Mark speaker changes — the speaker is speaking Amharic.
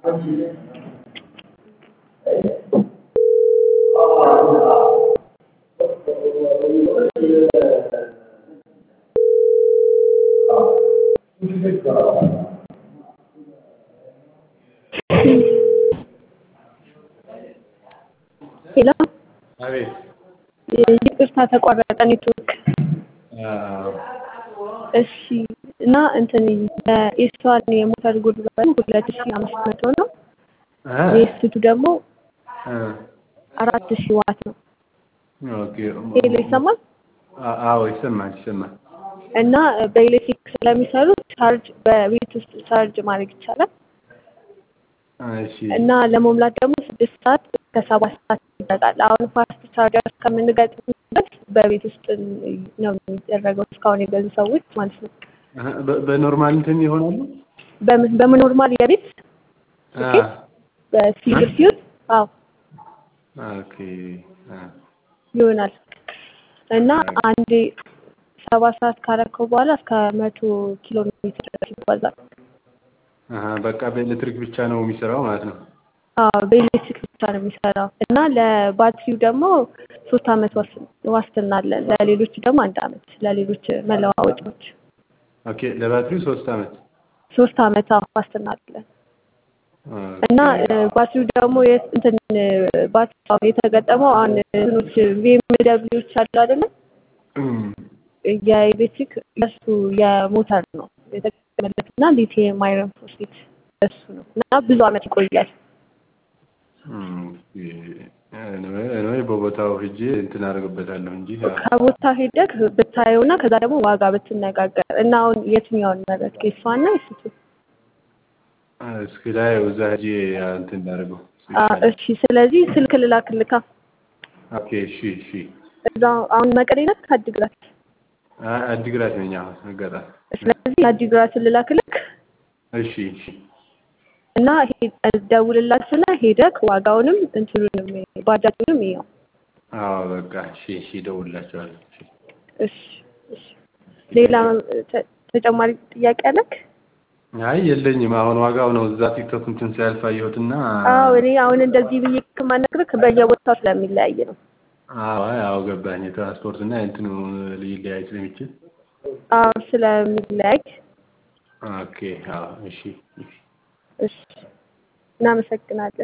Speaker 1: ሄሎ
Speaker 2: አቤት
Speaker 1: ይቅርታ ተቋረጠ ኔትወርክ።
Speaker 2: አዎ
Speaker 1: እሺ እና እንትን የኤስዋን የሞተር ጉልበቱ ሁለት ሺ አምስት መቶ ነው።
Speaker 2: እ
Speaker 1: የኤስቱ ደግሞ
Speaker 2: እ
Speaker 1: አራት ሺ ዋት ነው።
Speaker 2: ኦኬ
Speaker 1: ሄሎ ይሰማል?
Speaker 2: አ- አዎ ይሰማል ይሰማል።
Speaker 1: እና በኤሌክትሪክ ስለሚሰሩ ቻርጅ በቤት ውስጥ ቻርጅ ማድረግ ይቻላል።
Speaker 2: እሺ
Speaker 1: እና ለመሙላት ደግሞ ስድስት ሰዓት እስከ ሰባት ሰዓት ይበቃል። አሁን ፋስት ቻርጀር እስከምንገጥምበት በቤት ውስጥ ነው የሚደረገው እስካሁን የገዙ ሰዎች ማለት ነው።
Speaker 2: እ በ- በኖርማል እንትን ይሆናሉ?
Speaker 1: በምን በምን ኖርማል የቤት
Speaker 2: አ
Speaker 1: በሲግር ሲሆን አዎ
Speaker 2: ኦኬ አ
Speaker 1: ይሆናል። እና አንዴ ሰባት ሰዓት ካረከው በኋላ እስከ መቶ ኪሎ ሜትር ድረስ ይጓዛል።
Speaker 2: አሀ በቃ በኤሌክትሪክ ብቻ ነው የሚሰራው ማለት ነው።
Speaker 1: አዎ በኤሌክትሪክ ብቻ ነው የሚሰራው እና ለባትሪው ደግሞ ሶስት አመት ዋስ- ዋስትና አለን። ለሌሎች ደግሞ አንድ አመት ለሌሎች መለዋወጫዎች
Speaker 2: ኦኬ ለባትሪው ሶስት አመት
Speaker 1: ሶስት አመት አዎ ዋስትና አለን።
Speaker 2: ኦኬ።
Speaker 1: እና እ፣ ባትሪው ደግሞ የት- እንትን ባትሪው የተገጠመው አሁን እንትኖች ቪኤምደብሊዎች አሉ አይደለ?
Speaker 2: እም፣
Speaker 1: የኤሌክትሪክ እሱ የሞተር ነው የተገጠመለት እና ሊቲየም አይረን ፎስፌት እሱ ነው እና ብዙ አመት ይቆያል።
Speaker 2: እም፣ ኤኒዌይ ኤኒዌይ በቦታው ሂጄ እንትን አደርግበታለሁ እንጂ
Speaker 1: ከቦታ ሄደህ ብታየው እና ከዛ ደግሞ ዋጋ ብትነጋገር እና አሁን የትኛውን መረጥክ? የእሷን ነው የእሱቱ?
Speaker 2: እስኪ ላይ እዛ ሂጄ እንትን እንዳደርገው
Speaker 1: አ፣ እሺ ስለዚህ ስልክ ልላክልካ
Speaker 2: ኦኬ እሺ እሺ
Speaker 1: እዛ አሁን መቀሌ ነህ ከአዲግራት?
Speaker 2: አ- አዲግራት ነኝ አሁን አጋጣሚ
Speaker 1: ስለዚህ የአዲግራትን ልላክልክ
Speaker 2: እሺ እሺ
Speaker 1: እና ሄ- ደውልላትና ሄደክ ዋጋውንም እንትኑንም ባጃጁንም ይኸው።
Speaker 2: አዎ በቃ እሺ እሺ እደውልላቸዋለሁ እሺ
Speaker 1: እሺ እሺ። ሌላ ተ- ተጨማሪ ጥያቄ አለክ?
Speaker 2: አይ የለኝም አሁን ዋጋው ነው እዛ ቲክቶክ እንትን ሲያልፍ አየሁትና
Speaker 1: አዎ እኔ አሁን እንደዚህ ብዬ ከማነግርህ በየቦታው ስለሚለያይ ነው።
Speaker 2: አዎ አይ አዎ ገባኝ የትራንስፖርት እና የእንትኑ ሊለያይ ስለሚችል
Speaker 1: አዎ ስለሚለያይ
Speaker 2: ኦኬ አዎ እሺ እሺ
Speaker 1: እሺ እናመሰግናለን።